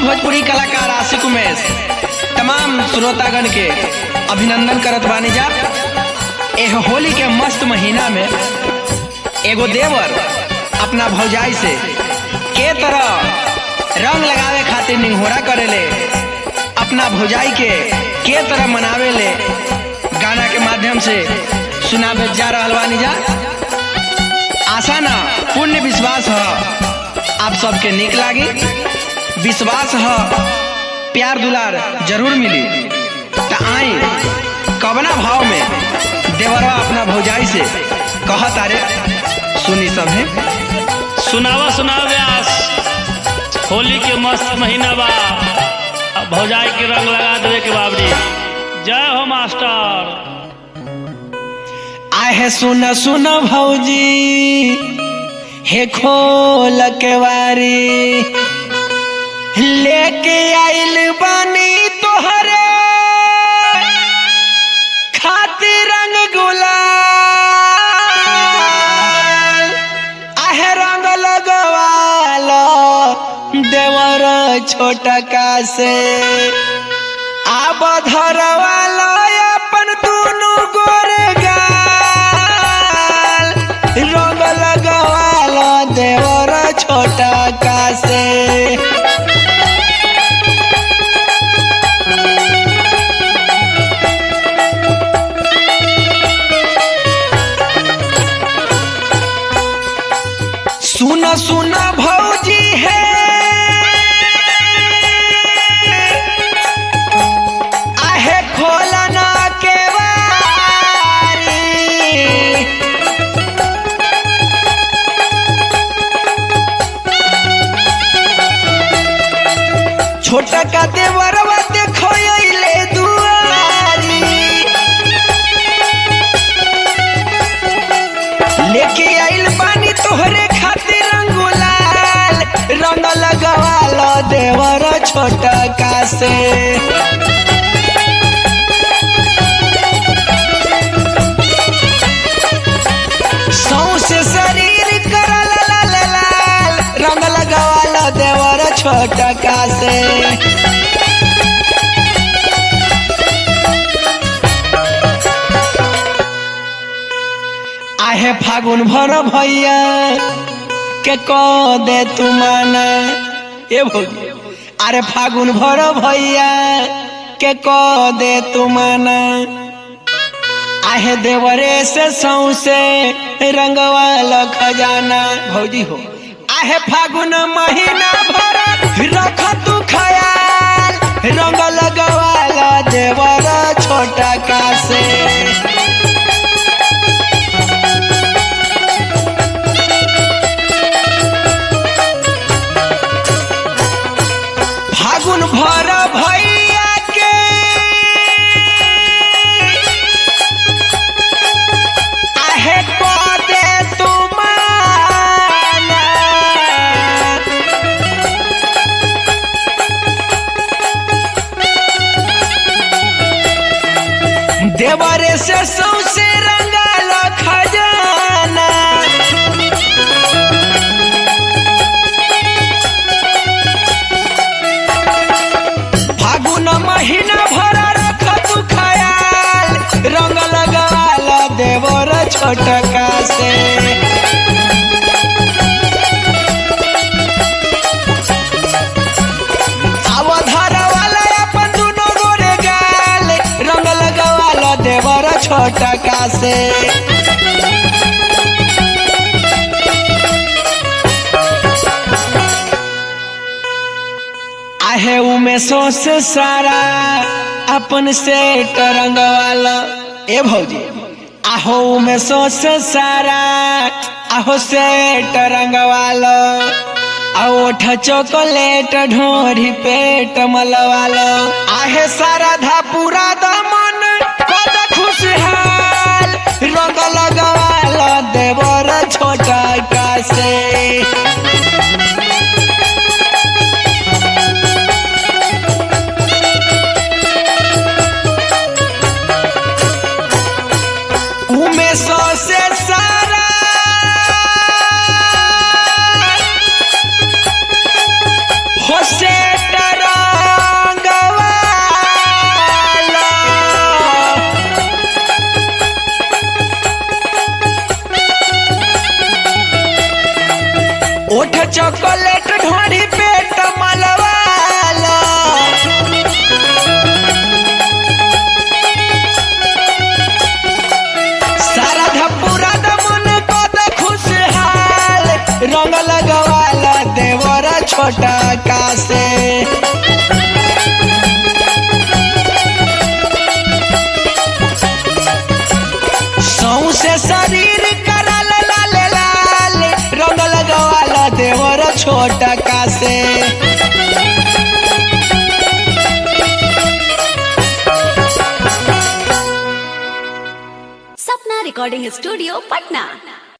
भोजपुरी कलाकार आशिक उमेश तमाम श्रोतागण के अभिनंदन करत बानी जा एह होली के मस्त महीना में एगो देवर अपना भौजाई से के तरह रंग लगावे खातिर निहोरा करेले अपना भौजाई के के तरह मनावेले गाना के माध्यम से सुनावे जा रहल बानी जा आशा ना पुण्य विश्वास है आप सबके निक लागी विश्वास है प्यार दुलार जरूर मिली त आई कवना भाव में देवरवा अपना भौजाई से कह तारे सुनी सब है सुनावा सुनावा व्यास होली के मस्त महीना बा अब भौजाई के रंग लगा देवे के बाबरी जय हो मास्टर आहे सुन सुन भौजी हे खोल के वारी लेके आइल बानी तोहरे खातिर रंग गुलाल आहे रंग लगवालो देवर छोटका से आब धरवालो अपन दुनु गोरे गाल रंग लगवालो देवर छोटका से सुन सुन भौजी है आहे खोलना के वारी छोटा का देवरवा देखो अइले दुआरी लेके आइल बानी तोहरे खातिर रंगुलाल रंग लगवालो देवर छोटका से सौसे शरीर करल लाल लाल रंग लगवालो देवर छोटका से आहे फागुन भर भैया के क दे तू माना ए भौजी अरे फागुन भर भैया के क दे तू माना आहे देवरे से सौसे रंगवाला खजाना भौजी हो आहे फागुन महीना भर रख तू खयाल रंग लगवाला देवर छोटा का से फागुन भर भैया के आहे पदे तुमाना देवरे से सौसे रंगाल खजाना फागुन महीना भर रख तू खयाल रंग लगाल देवर छोटका से अवधार वाला अपन दुनो गोरे गाल रंग लगाल देवर छोटका से आहे उमे से सारा अपन से तरंग वाला ए भौजी आहो उमे से सारा आहो से तरंग वाला आ ओठ चॉकलेट ढोरी पेट मलवालो आहे सारा धा पूरा दमन कद खुशहाल रंग लगवालो देवर छोटा का से उमे सौ से सारा हो से डर ओठ चॉकलेट ढोरी पेट मलवाला सारा धपुरा दमन पद खुशहाल रंग लगवाला देवर छोटा का से सौसे शरीर करल लाल लाल रंग लगवाला देवर छोटा का से सपना रिकॉर्डिंग स्टूडियो पटना